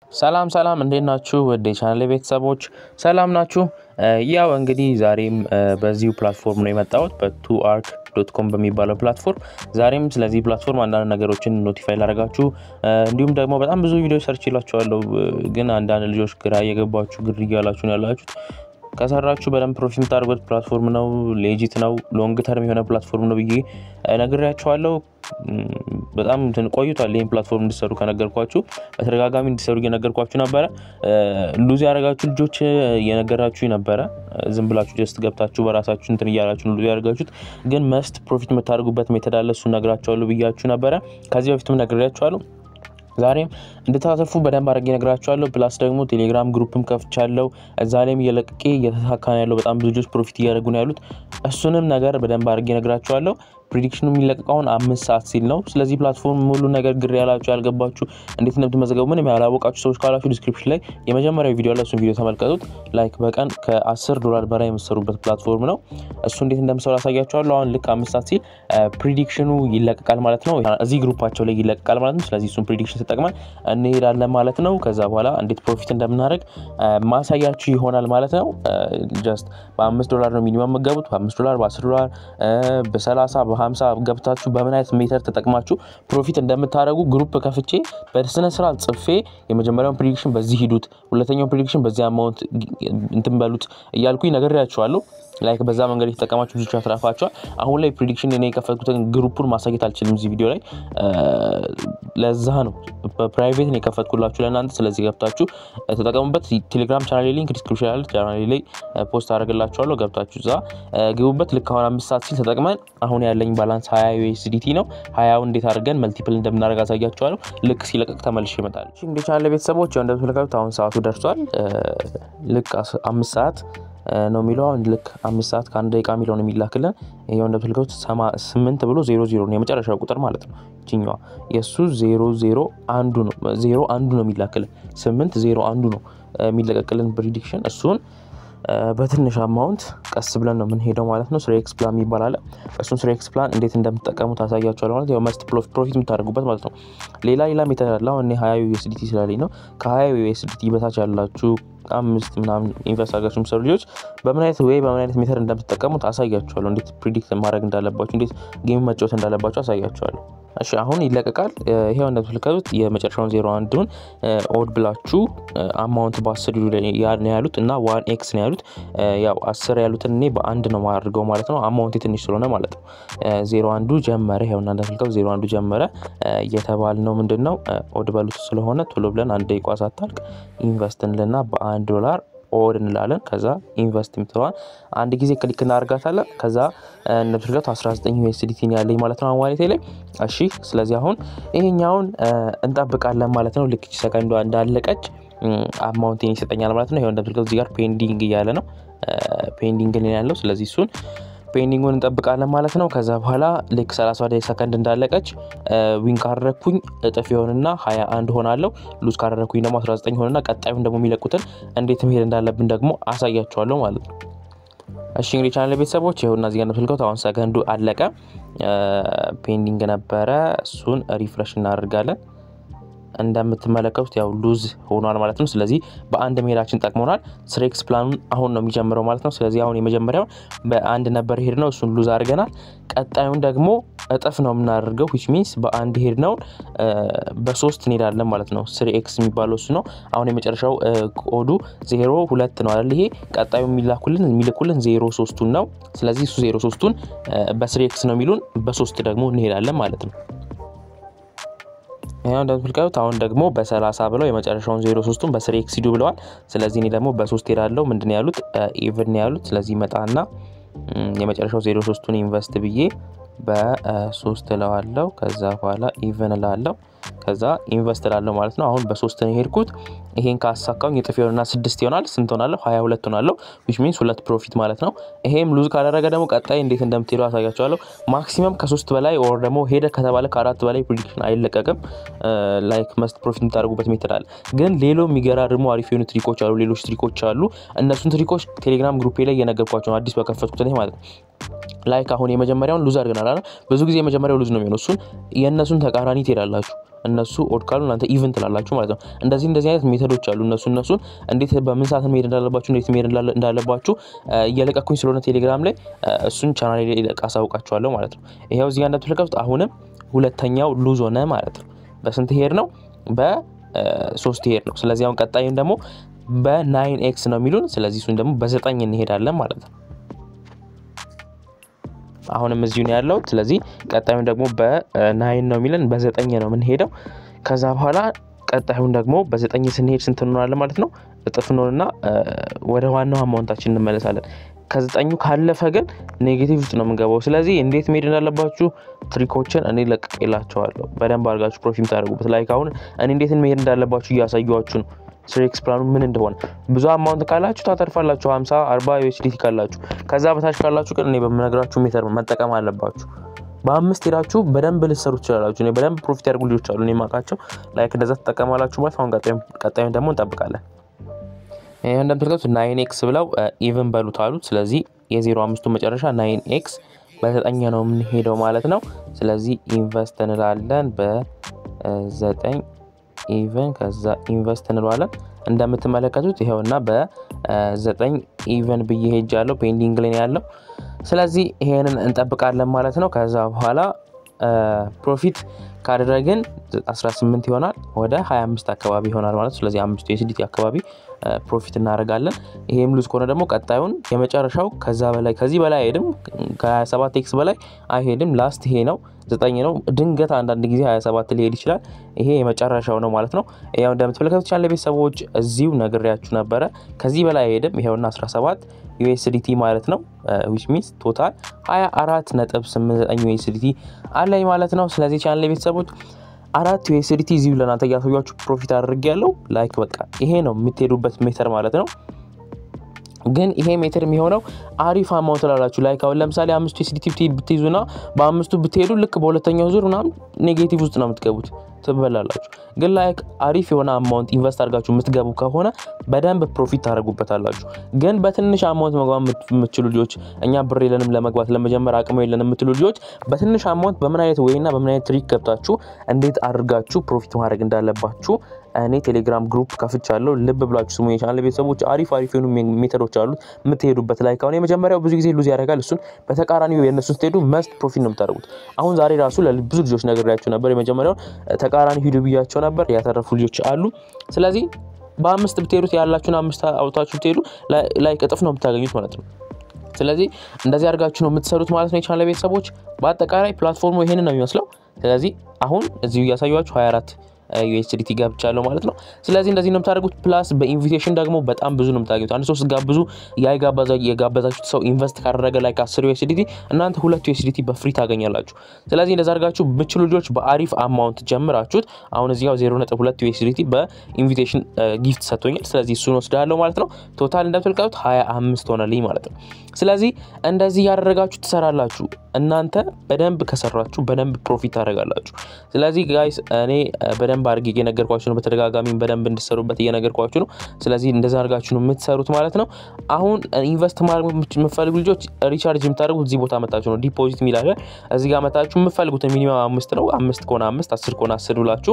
ሰላም ሰላም እንዴት ናችሁ? ወደ ቻናል ቤተሰቦች ሰላም ናችሁ? ያው እንግዲህ ዛሬም በዚሁ ፕላትፎርም ነው የመጣሁት በቱ አርክ ዶት ኮም በሚባለው ፕላትፎርም ዛሬም ስለዚህ ፕላትፎርም አንዳንድ ነገሮችን ኖቲፋይ ላደርጋችሁ እንዲሁም ደግሞ በጣም ብዙ ቪዲዮ ሰርች ይላችኋለሁ፣ ግን አንዳንድ ልጆች ግራ እየገባችሁ ግር እያላችሁ ነው ያላችሁት። ከሰራችሁ በደንብ ፕሮፊት የምታደርጉት ፕላትፎርም ነው። ሌጂት ነው። ሎንግ ተርም የሆነ ፕላትፎርም ነው ብዬ ነግሬያችኋለሁ። በጣም ቆይቷል ይህን ፕላትፎርም እንዲሰሩ ከነገርኳችሁ በተደጋጋሚ እንዲሰሩ እየነገርኳችሁ ነበረ። ሉዝ ያደረጋችሁ ልጆች እየነገራችሁ ነበረ። ዝም ብላችሁ ጀስት ገብታችሁ በራሳችሁ እንትን እያላችሁ ሉዝ ያደረጋችሁት፣ ግን መስት ፕሮፊት የምታደርጉበት ሜተድ አለ። እሱ ነግራችኋለሁ ብያችሁ ነበረ። ከዚህ በፊትም ነግሬያችኋለሁ። ዛሬም እንድታተርፉ በደንብ አድርጌ ነግራችኋለሁ። ፕላስ ደግሞ ቴሌግራም ግሩፕም ከፍቻለሁ። እዛ ላይም እየለቅቄ እየተሳካ ነው ያለው። በጣም ብዙ ልጆች ፕሮፊት እያደረጉ ነው ያሉት። እሱንም ነገር በደንብ አድርጌ ነግራችኋለሁ። ፕሪዲክሽኑ የሚለቀቀውን አምስት ሰዓት ሲል ነው። ስለዚህ ፕላትፎርም ሙሉ ነገር ግር ያላችሁ ያልገባችሁ፣ እንዴት እንደምትመዘገቡ ምንም ያላወቃችሁ ሰዎች ካላችሁ ዲስክሪፕሽን ላይ የመጀመሪያው ቪዲዮ ላይ እሱን ቪዲዮ ተመልከቱት። ላይክ በቀን ከ10 ዶላር በላይ የምትሰሩበት ፕላትፎርም ነው። እሱ እንዴት እንደምሰሩ ያሳያችኋለሁ። አሁን ልክ አምስት ሰዓት ሲል ፕሪዲክሽኑ ይለቀቃል ማለት ነው። እዚህ ግሩፓቸው ላይ ይለቀቃል ማለት ነው። ስለዚህ እሱን ፕሪዲክሽን ተጠቅመን እንሄዳለን ማለት ነው። ከዛ በኋላ እንዴት ፕሮፊት እንደምናደርግ ማሳያችሁ ይሆናል ማለት ነው። ጀስት በአምስት ዶላር ነው ሚኒመም መገቡት። በአምስት ዶላር፣ በአስር ዶላር፣ በሰላሳ በሀምሳ ገብታችሁ በምን አይነት ሜተር ተጠቅማችሁ ፕሮፊት እንደምታደርጉ ግሩፕ ከፍቼ በስነ ስርዓት ጽፌ የመጀመሪያውን ፕሪዲክሽን በዚህ ሂዱት፣ ሁለተኛውን ፕሪዲክሽን በዚህ አማውንት እንትን በሉት እያልኩኝ ነግሬያችኋለሁ። ላይክ በዛ መንገድ የተጠቀማችሁ ብዙዎች ያትራፋቸዋል። አሁን ላይ ፕሪዲክሽን እኔ የከፈትኩትን ግሩፑን ማሳየት አልችልም እዚህ ቪዲዮ ላይ ለዛ ነው በፕራይቬት ነው የከፈትኩላችሁ ለእናንተ። ስለዚህ ገብታችሁ ተጠቀሙበት። ቴሌግራም ቻናሌ ሊንክ ዲስክሪፕሽን ያለ ቻናሌ ላይ ፖስት አደርግላችኋለሁ። ገብታችሁ እዛ ግቡበት። ልክ አሁን አምስት ሰዓት ሲል ተጠቅመን አሁን ያለኝ ባላንስ ሀያ ዩኤስዲቲ ነው። ሀያው እንዴት አድርገን መልቲፕል እንደምናደርግ አሳያችኋለሁ። ልክ ሲለቀቅ ተመልሼ ይመጣል። እንግዲህ ቻናል ቤተሰቦች እንደምትመለከቱት አሁን ሰዓቱ ደርሷል። ልክ አምስት ሰዓት ነው የሚለው አሁን ልክ አምስት ሰዓት ከአንድ ደቂቃ የሚለው ነው የሚላክልን። ይኸው እንደምትልከቱት ስምንት ብሎ ዜሮ ዜሮ ነው የመጨረሻው ቁጥር ማለት ነው። ይችኛዋ የእሱ ዜሮ ዜሮ አንዱ ነው ዜሮ አንዱ ነው የሚላክልን። ስምንት ዜሮ አንዱ ነው የሚለቀቅልን ፕሪዲክሽን። እሱን በትንሽ አማውንት ቀስ ብለን ነው የምንሄደው ማለት ነው። ስሬክስ ፕላን ይባላል። እሱን ስሬክስ ፕላን እንዴት እንደምትጠቀሙ ታሳያቸዋል ማለት ያው መስት ፕሮፊት የምታደርጉበት ማለት ነው። ሌላ ሌላ ሜተድ አለ። አሁን ሀያ ዩኤስዲቲ ስላለኝ ነው። ከሀያ ዩኤስዲቲ በታች ያላችሁ አምስት ምናምን ኢንቨስት አድርጋችሁ የሚሰሩ ልጆች በምን አይነት ወይ በምን አይነት ሜተድ እንደምትጠቀሙት አሳያችኋለሁ። እንዴት ፕሪዲክት ማድረግ እንዳለባችሁ፣ እንዴት ጌም መጫወት እንዳለባችሁ አሳያችኋለሁ። እሺ አሁን ይለቀቃል። ይሄው እንደምትመለከቱት የመጨረሻውን ዜሮ አንዱን ኦድ ብላችሁ አማውንት በአስር ነው ያሉት እና ዋን ኤክስ ነው ያሉት። ያው አስር ያሉትን እኔ በአንድ ነው ማድርገው ማለት ነው። አማውንት ትንሽ ስለሆነ ማለት ነው። ዜሮ አንዱ ጀመረ። ይኸውና እንደምትመለከቱት ዜሮ አንዱ ጀመረ እየተባል ነው። ምንድን ነው ኦድ በሉት ስለሆነ ቶሎ ብለን አንድ ደቂቃ ሳታልቅ ኢንቨስት እንልና በአንድ ዶላር ኦድ እንላለን። ከዛ ኢንቨስት የምትለዋን አንድ ጊዜ ክሊክ እናደርጋታለን። ከዛ እንደምትልቀቱ 19 ዩኤስዲቲ ያለኝ ማለት ነው ዋሌቴ ላይ። እሺ ስለዚህ አሁን ይሄኛውን እንጠብቃለን ማለት ነው። ልክ ሰከንዷ እንዳለቀች አማውንቴን ይሰጠኛል ማለት ነው። ይኸው እንደምትልቀቱ እዚህ ጋር ፔንዲንግ እያለ ነው ፔንዲንግ ያለው። ስለዚህ እሱን ፔንዲንጉን እንጠብቃለን ማለት ነው። ከዛ በኋላ ልክ 30 ሰከንድ እንዳለቀች ዊን ካደረግኩኝ እጥፍ የሆንና 21 ሆናለሁ። ሉዝ ካደረግኩኝ ደግሞ 19 ሆንና ቀጣዩን ደግሞ የሚለቁትን እንዴት መሄድ እንዳለብን ደግሞ አሳያቸዋለሁ ማለት ነው። እሺ እንግዲህ ቻናል ቤተሰቦች ይኸውና እዚህ ጋር እንደምትልከው አሁን ሰከንዱ አለቀ። ፔንዲንግ ነበረ። እሱን ሪፍሬሽ እናደርጋለን። እንደምትመለከቱት ያው ሉዝ ሆኗል ማለት ነው። ስለዚህ በአንድ መሄዳችን ጠቅሞናል። ስሬክስ ፕላኑን አሁን ነው የሚጀምረው ማለት ነው። ስለዚህ አሁን የመጀመሪያውን በአንድ ነበር ሄድ ነው፣ እሱን ሉዝ አድርገናል። ቀጣዩን ደግሞ እጥፍ ነው የምናደርገው ዊች ሚንስ በአንድ ሄድ ነውን በሶስት እንሄዳለን ማለት ነው። ስሪ ኤክስ የሚባለው እሱ ነው። አሁን የመጨረሻው ኮዱ ዜሮ ሁለት ነው አይደል? ይሄ ቀጣዩ የሚላኩልን የሚልኩልን ዜሮ ሶስቱን ነው። ስለዚህ እሱ ዜሮ ሶስቱን በስሪ ኤክስ ነው የሚሉን፣ በሶስት ደግሞ እንሄዳለን ማለት ነው። ይሄው እንደምትልቀሉት አሁን ደግሞ በሰላሳ ብለው የመጨረሻውን ዜሮ ሶስቱን በስሪ ኤክስ ሂዱ ብለዋል። ስለዚህ እኔ ደግሞ በሶስት ሄዳለው። ምንድን ያሉት ኢቭን ያሉት። ስለዚህ መጣና የመጨረሻው ዜሮ ሶስቱን ኢንቨስት ብዬ በሶስት እለዋለው። ከዛ በኋላ ኢቭን እላለሁ። ከዛ ኢንቨስት እላለሁ ማለት ነው። አሁን በሶስት ነው የሄድኩት። ይሄን ካሳካውኝ የጥፍ የሆነና ስድስት ይሆናል። ስንት ሆናለሁ? ሀያ ሁለት ሆናለሁ። ዊች ሚንስ ሁለት ፕሮፊት ማለት ነው። ይሄም ሉዝ ካደረገ ደግሞ ቀጣይ እንዴት እንደምትሄዱ አሳያቸዋለሁ። ማክሲመም ከሶስት በላይ ኦር ደግሞ ሄደ ከተባለ ከአራት በላይ ፕሪዲክሽን አይለቀቅም። ላይክ መስት ፕሮፊት የምታደርጉበት ሜትድ አለ። ግን ሌሎ የሚገራርሙ አሪፍ የሆኑ ትሪኮች አሉ። ሌሎች ትሪኮች አሉ። እነሱን ትሪኮች ቴሌግራም ግሩፔ ላይ እየነገርኳቸው ነው። አዲስ በከፈትኩት እኔ ማለት ነው። ላይክ አሁን የመጀመሪያውን ሉዝ አድርገናል። ብዙ ጊዜ የመጀመሪያው ሉዝ ነው የሚሆነው። እሱን የእነሱን ተቃራኒ ትሄዳላችሁ። እነሱ ኦድ ካሉ እናንተ ኢቨን ትላላችሁ ማለት ነው። እንደዚህ እንደዚህ አይነት ሜቶዶች አሉ። እነሱ እነሱን እንዴት በምን ሰዓት መሄድ እንዳለባችሁ እንዴት መሄድ እንዳለባችሁ እየለቀኩኝ ስለሆነ ቴሌግራም ላይ እሱን ቻናል ላይ ለቃ አሳውቃችኋለሁ ማለት ነው። ይኸው እዚህ ጋር እንደምትመለከቱት አሁንም ሁለተኛው ሉዝ ሆነ ማለት ነው። በስንት ሄድ ነው? በሶስት ሄድ ነው። ስለዚህ አሁን ቀጣይም ደግሞ በናይን ኤክስ ነው የሚሉን። ስለዚህ እሱን ደግሞ በዘጠኝ እንሄዳለን ማለት ነው። አሁንም እዚሁ ነው ያለው። ስለዚህ ቀጣዩን ደግሞ በናይን ነው የሚለን በዘጠኝ ነው የምንሄደው። ከዛ በኋላ ቀጣዩን ደግሞ በዘጠኝ ስንሄድ ስንት እንሆናለን ማለት ነው? እጥፍ እንሆንና ወደ ዋናው አማውንታችን እንመለሳለን። ከዘጠኙ ካለፈ ግን ኔጌቲቭ ውስጥ ነው የምንገባው። ስለዚህ እንዴት መሄድ እንዳለባችሁ ትሪኮችን እኔ ለቅቄላቸዋለሁ። በደንብ አድርጋችሁ ፕሮፊት የምታደርጉበት ላይ አሁን እኔ እንዴት መሄድ እንዳለባችሁ እያሳዩችሁ ነው። ስሬክስ ፕላኑ ምን እንደሆነ ብዙ አማውንት ካላችሁ ታተርፋላችሁ። 50 40 ዩኤስዲቲ ካላችሁ። ከዛ በታች ካላችሁ ግን እኔ በምነግራችሁ ሜተር መጠቀም አለባችሁ። በአምስት ሄዳችሁ በደንብ ልትሰሩ ትችላላችሁ። እኔ በደንብ ፕሮፊት ያደርጉ ልጆች አሉ እኔ የማውቃቸው። ላይክ እንደዛ ትጠቀማላችሁ ማለት አሁን ቀጣዩን ደግሞ እንጠብቃለን። ይህ እንደምትልቀቱት ናይን ኤክስ ብለው ኢቨን በሉት አሉት። ስለዚህ የዜሮ አምስቱ መጨረሻ ናይን ኤክስ በዘጠኝ ነው የምንሄደው ማለት ነው። ስለዚህ ኢንቨስት እንላለን በዘጠኝ ኢቨን ከዛ ኢንቨስት እንለዋለን። እንደምትመለከቱት ይኸውና በዘጠኝ ኢቨን ብዬ ሄጃለሁ። ፔንዲንግ ላይ ያለው ስለዚህ ይሄንን እንጠብቃለን ማለት ነው። ከዛ በኋላ ፕሮፊት ካደረግን 18 ይሆናል ወደ 25 አካባቢ ይሆናል ማለት ነው። ስለዚህ አምስቱ የስዲቲ አካባቢ ፕሮፊት እናደርጋለን። ይሄም ሉዝ ከሆነ ደግሞ ቀጣዩን የመጨረሻው ከዛ በላይ ከዚህ በላይ አይሄድም። ከ27 ኤክስ በላይ አይሄድም። ላስት ይሄ ነው ዘጠኝ ነው። ድንገት አንዳንድ ጊዜ 27 ሊሄድ ይችላል። ይሄ የመጨረሻው ነው ማለት ነው። ያው እንደምትመለከቱት ቻለ ቤተሰቦች እዚሁ ነግሬያችሁ ነበረ። ከዚህ በላይ አይሄድም። ይሄውና 17 ዩኤስዲቲ ማለት ነው። ዊች ሚንስ ቶታል 24 ነጥብ 89 ዩኤስዲቲ አለኝ ማለት ነው። ስለዚህ ቻናል ቤተሰቦች አራት ዩኤስዲቲ እዚሁ ለእናንተ እያሳያችሁ ፕሮፊት አድርግ ያለው ላይክ በቃ ይሄ ነው የምትሄዱበት ሜተር ማለት ነው። ግን ይሄ ሜትር የሚሆነው አሪፍ አማውንት ላላችሁ ላይክ አሁን ለምሳሌ አምስቱ የሲዲቲ ብትይዙና በአምስቱ ብትሄዱ ልክ በሁለተኛው ዙር ምናምን ኔጌቲቭ ውስጥ ነው የምትገቡት፣ ትበላላችሁ። ግን ላይክ አሪፍ የሆነ አማውንት ኢንቨስት አድርጋችሁ የምትገቡ ከሆነ በደንብ ፕሮፊት ታደርጉበታላችሁ። ግን በትንሽ አማውንት መግባት የምትችሉ ልጆች እኛ ብር የለንም ለመግባት ለመጀመር አቅሙ የለንም የምትሉ ልጆች በትንሽ አማውንት በምን አይነት ወይና በምን አይነት ትሪክ ገብታችሁ እንዴት አድርጋችሁ ፕሮፊት ማድረግ እንዳለባችሁ እኔ ቴሌግራም ግሩፕ ከፍቻለሁ። ልብ ብላችሁ ስሙ። የቻናል ቤተሰቦች አሪፍ አሪፍ የሆኑ ሜተዶች አሉት የምትሄዱበት ላይ ከሆነ የመጀመሪያው ብዙ ጊዜ ሉዝ ያደርጋል። እሱን በተቃራኒው የእነሱን ስትሄዱ መስት ፕሮፊት ነው የምታደርጉት። አሁን ዛሬ ራሱ ለብዙ ልጆች ነግሬያቸው ነበር። የመጀመሪያውን ተቃራኒ ሂዱ ብያቸው ነበር። ያተረፉ ልጆች አሉ። ስለዚህ በአምስት ብትሄዱት ያላችሁን አምስት አውታችሁ ብትሄዱ ላይ እጥፍ ነው የምታገኙት ማለት ነው። ስለዚህ እንደዚህ አድርጋችሁ ነው የምትሰሩት ማለት ነው። የቻናል ቤተሰቦች በአጠቃላይ ፕላትፎርሙ ይሄንን ነው የሚመስለው። ስለዚህ አሁን እዚሁ እያሳዩችሁ 24 ዩኤስዲቲ ገብቻለሁ ማለት ነው። ስለዚህ እንደዚህ ነው የምታደርጉት። ፕላስ በኢንቪቴሽን ደግሞ በጣም ብዙ ነው የምታገኙት። አንድ ሰው ስትጋብዙ ያ የጋበዛችሁት ሰው ኢንቨስት ካደረገ ላይ ከአስር ዩኤስዲቲ እናንተ ሁለት ዩኤስዲቲ በፍሪ ታገኛላችሁ። ስለዚህ እንደዛ አድርጋችሁ ብችሉ ልጆች በአሪፍ አማውንት ጀምራችሁት አሁን እዚህ ጋር ዜሮ ነጥብ ሁለት ዩኤስዲቲ በኢንቪቴሽን ጊፍት ሰጥቶኛል። ስለዚህ እሱን ወስዳለሁ ማለት ነው። ቶታል እንደምትልቀቱት ሀያ አምስት ሆነልኝ ማለት ነው። ስለዚህ እንደዚህ ያደረጋችሁ ትሰራላችሁ። እናንተ በደንብ ከሰራችሁ በደንብ ፕሮፊት ታደርጋላችሁ። ስለዚህ ጋይስ እኔ በደንብ አድርጌ እየነገርኳችሁ ነው። በተደጋጋሚ በደንብ እንድሰሩበት እየነገርኳችሁ ነው። ስለዚህ እንደዛ አድርጋችሁ ነው የምትሰሩት ማለት ነው። አሁን ኢንቨስት ማድረግ የምትፈልጉ ልጆች ሪቻርጅ የምታደርጉት እዚህ ቦታ መታችሁ ነው። ዲፖዚት የሚላለ እዚህ ጋር መታችሁ የምትፈልጉትን ሚኒመም አምስት ነው። አምስት ከሆነ አምስት፣ አስር ከሆነ አስር ብላችሁ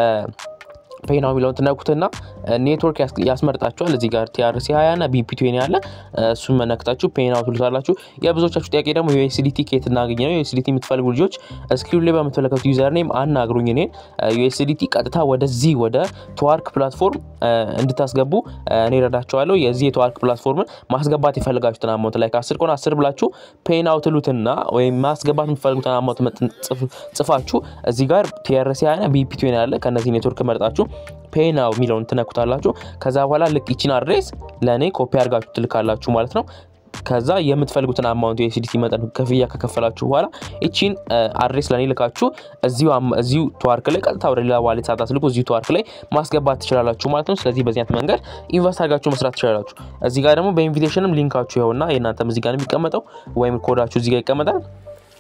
ፔናው የሚለውን ትነኩትና ኔትወርክ ያስመርጣችኋል። እዚህ ጋር ቲአርሲ ሀያ እና ቢፒቲዌን ያለ እሱን መነክታችሁ ፔናው ትሉታላችሁ። የብዙዎቻችሁ ጥያቄ ደግሞ ዩኤስዲቲ ኬት እናገኝ ነው። ዩኤስዲቲ የምትፈልጉ ልጆች ስክሪን ላይ በምትመለከቱ ዩዘር ኔም አናግሩኝ። እኔን ዩኤስዲቲ ቀጥታ ወደዚህ ወደ ትዋርክ ፕላትፎርም እንድታስገቡ እኔ ረዳቸዋለሁ። የዚህ የትዋርክ ፕላትፎርምን ማስገባት የፈልጋችሁትን አማውንት ላይ ከአስር ከሆነ አስር ብላችሁ ፔናው ትሉትና ወይም ማስገባት የምትፈልጉትን አማውንት ጽፋችሁ እዚህ ጋር ቲአርሲ ሀያ እና ቢፒቲዌን ያለ ከእነዚህ ኔትወርክ መርጣችሁ ፔናው የሚለውን ትነኩታላችሁ። ከዛ በኋላ ልክ ይችን አድሬስ ለእኔ ኮፒ አድርጋችሁ ትልካላችሁ ማለት ነው። ከዛ የምትፈልጉትን አማውንት የኤስዲቲ መጠን ክፍያ ከከፈላችሁ በኋላ ይቺን አድሬስ ለእኔ ልካችሁ እዚሁ ተዋርክ ላይ ቀጥታ ወደ ሌላ ዋሌት ሳታስልኩ እዚሁ ተዋርክ ላይ ማስገባት ትችላላችሁ ማለት ነው። ስለዚህ በዚህ አይነት መንገድ ኢንቨስት አድርጋችሁ መስራት ትችላላችሁ። እዚህ ጋር ደግሞ በኢንቪቴሽንም ሊንካችሁ ይኸውና የእናንተም እዚህ ጋር የሚቀመጠው ወይም ኮዳችሁ እዚህ ጋር ይቀመጣል።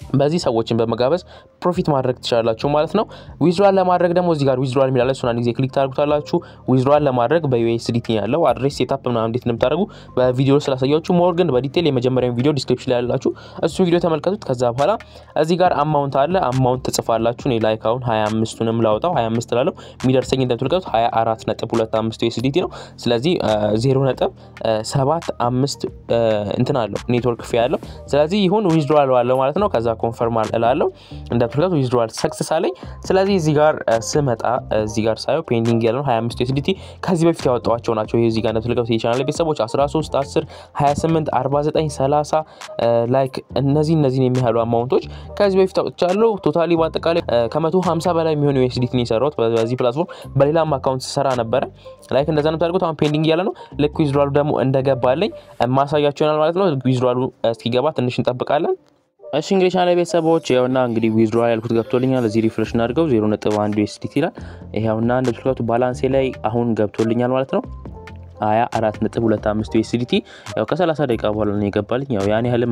በዚህ ሰዎችን በመጋበዝ ፕሮፊት ማድረግ ትችላላችሁ ማለት ነው። ዊዝድራል ለማድረግ ደግሞ እዚህ ጋር ዊዝድራል የሚላለ እሱን አንድ ጊዜ ክሊክ ታደርጉታላችሁ። ዊዝድራል ለማድረግ በዩኤስዲቲ ያለው አድሬስ ሴታፕ ምናምን እንዴት እንደምታደርጉ በቪዲዮ ስላሳያችሁ ሞር ግን በዲቴል የመጀመሪያውን ቪዲዮ ዲስክሪፕሽን ላይ ያላችሁ እሱን ቪዲዮ ተመልከቱት። ከዛ በኋላ እዚህ ጋር አማውንት አለ። አማውንት ትጽፋላችሁ። እኔ ላይክ አሁን 25ቱንም ላውጣው 25 ላለው የሚደርሰኝ እንደምትመለከቱት 24 ነጥብ 25 ዩኤስዲቲ ነው። ስለዚህ 0 ነጥብ 7 5 እንትን አለው ኔትወርክ ፊ ያለው ስለዚህ ይሁን ዊዝድራል አለው ማለት ነው። ከዛ ኮንፈርም እላለሁ እንደምትመለከቱት ዊዝድራል ሰክሰስ አለኝ። ስለዚህ እዚህ ጋር ስመጣ እዚህ ጋር ሳየው ፔንዲንግ ያለው 25 ዩኤስዲቲ ከዚህ በፊት ያወጣዋቸው ናቸው። ይሄ እዚህ ጋር እንደምትመለከቱት የቻናል ቤተሰቦች 13 10 28 49 30 ላይክ እነዚህ እነዚህን የሚያህሉ አማውንቶች ከዚህ በፊት አውጥቻለሁ። ቶታሊ በአጠቃላይ ከ150 በላይ የሚሆኑ ዩኤስዲቲ ነው የሰራሁት በዚህ ፕላትፎርም። በሌላም አካውንት ስሰራ ነበረ። ላይክ እንደዛ ነው ታደርጉት። አሁን ፔንዲንግ ያለ ነው። ልክ ዊዝድራሉ ደግሞ እንደገባለኝ ማሳያቸው ይሆናል ማለት ነው። ዊዝድራሉ እስኪገባ ትንሽ እንጠብቃለን። እሺ እንግዲህ ቻናል ቤተሰቦች ያውና እንግዲህ ዊዝድራል ያልኩት ገብቶልኛል። እዚህ ሪፍሬሽ እናድርገው 0.1 ዩኤስዲቲ ይላል። ይሄውና እንደምትመለከቱት ባላንሴ ላይ አሁን ገብቶልኛል ማለት ነው። ሀያ አራት ነጥብ ሁለት አምስት ዩኤስዲቲ ያው ከሰላሳ ደቂቃ በኋላ ነው የገባልኝ። ያው ያን ያህልም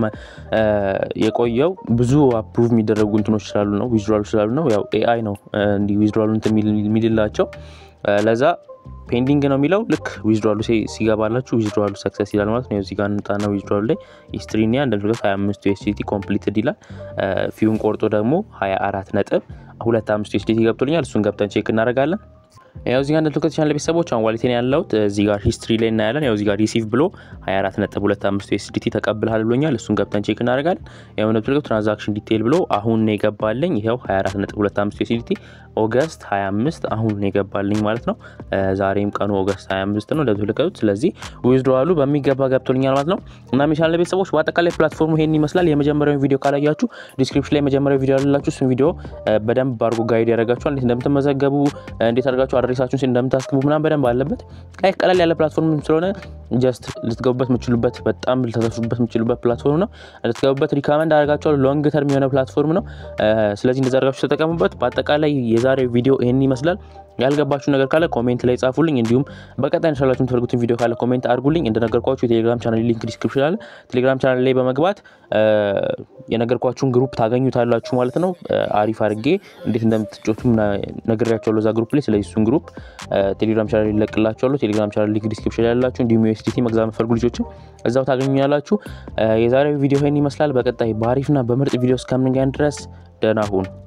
የቆየው ብዙ አፕሩቭ የሚደረጉ እንትኖች ስላሉ ነው ዊዝድራሉ ስላሉ ነው። ያው ኤአይ ነው እንዲህ ዊዝድራሉ እንትን የሚልላቸው ለዛ ፔንዲንግ ነው የሚለው ልክ ዊዝድራሉ ሲገባላችሁ ዊዝድራሉ ሰክሰስ ይላል ማለት ነው። እዚህ ጋር እንጣና ዊዝድራሉ ላይ ሂስትሪኒያ እንደምትመለከቱት 25 ዩኤስዲቲ ኮምፕሊትድ ይላል። ፊውን ቆርጦ ደግሞ 24 ነጥብ ሁለት አምስት ዩኤስዲቲ ገብቶልኛል። እሱን ገብተን ቼክ እናደርጋለን። ያው እዚህ ጋር እንደምትመለከቱት ቻናል ቤተሰቦች አሁን ዋሌቴን ያለሁት እዚህ ጋር ሂስትሪ ላይ እናያለን። ያው እዚህ ጋር ሪሲቭ ብሎ 24.25 ዩኤስዲቲ ተቀብልሃል ብሎኛል። እሱን ገብተን ቼክ እናደርጋለን። ያው እንደምትመለከቱት ትራንዛክሽን ዲቴይል ብሎ አሁን ነው የገባልኝ። ይኸው 24.25 ዩኤስዲቲ ኦገስት 25 አሁን ነው የገባልኝ ማለት ነው። ዛሬም ቀኑ ኦገስት 25 ነው እንደምትመለከቱት። ስለዚህ ዊዝድሮዋሉ በሚገባ ገብቶልኛል ማለት ነው። እና የቻናል ቤተሰቦች በአጠቃላይ ፕላትፎርሙ ይሄን ይመስላል። የመጀመሪያውን ቪዲዮ ካላያችሁ ዲስክሪፕሽን ላይ የመጀመሪያው ቪዲዮ ያላችሁ እሱን ቪዲዮ በደንብ አድርጎ ጋይድ ያደርጋችኋል። እንዴት እንደምትመዘገቡ እንዴት አድርጋችሁ አድሬሳችሁን እንደምታስገቡ ምናምን በደንብ አለበት። ላይ ቀለል ያለ ፕላትፎርም ስለሆነ ጀስት ልትገቡበት የምችሉበት በጣም ልተሰሱበት የምችሉበት ፕላትፎርም ነው። ልትገቡበት ሪካመንድ አደርጋችኋለሁ። ሎንግ ተርም የሆነ ፕላትፎርም ነው። ስለዚህ እንደዛ አድርጋችሁ ተጠቀሙበት። በአጠቃላይ የዛሬው ቪዲዮ ይህን ይመስላል። ያልገባችሁ ነገር ካለ ኮሜንት ላይ ጻፉልኝ። እንዲሁም በቀጣይ እንሻላችሁ የምትፈልጉትን ቪዲዮ ካለ ኮሜንት አድርጉልኝ። እንደነገርኳችሁ የቴሌግራም ቻናል ሊንክ ዲስክሪፕሽን አለ። ቴሌግራም ቻናል ላይ በመግባት የነገርኳችሁን ግሩፕ ታገኙታላችሁ ማለት ነው። አሪፍ አድርጌ እንዴት እንደምትጮቱ ነግሬያቸዋለሁ እዛ ግሩፕ ላይ። ስለዚህ እሱን ግሩፕ ቴሌግራም ቻናል ይለቅላችኋለሁ። ቴሌግራም ቻናል ሊንክ ዲስክሪፕሽን ላይ ያላችሁ እንዲሁም ዩኤስዲቲ መግዛት የምትፈልጉ ልጆችም እዛው ታገኙኛላችሁ። የዛሬው ቪዲዮ ይህን ይመስላል። በቀጣይ በአሪፍና በምርጥ ቪዲዮ እስከምንገናኝ ድረስ ደህና ሁኑ።